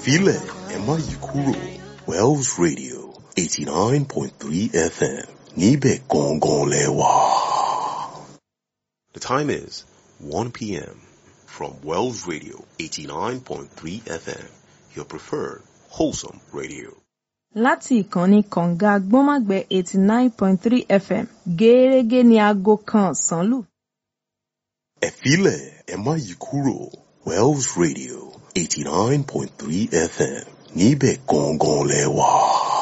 filẹ̀ ẹ má yí kúrò Wells Radio eighty nine point three FM níbẹ̀ gangan lẹ wà. The time is one p.m. from Wells Radio eighty nine point three FM your preferred wholesome radio. láti ìkànnì kọ̀ǹga gbọ́nmágbẹ́ eighty nine point three fm gẹ́ẹ́rẹ́gẹ́ ní aago kan ọ̀sán lù. ẹ filẹ̀ ẹ má yí kúrò Wells Radio eighty nine point three FM níbẹ̀ gangan lẹ wà.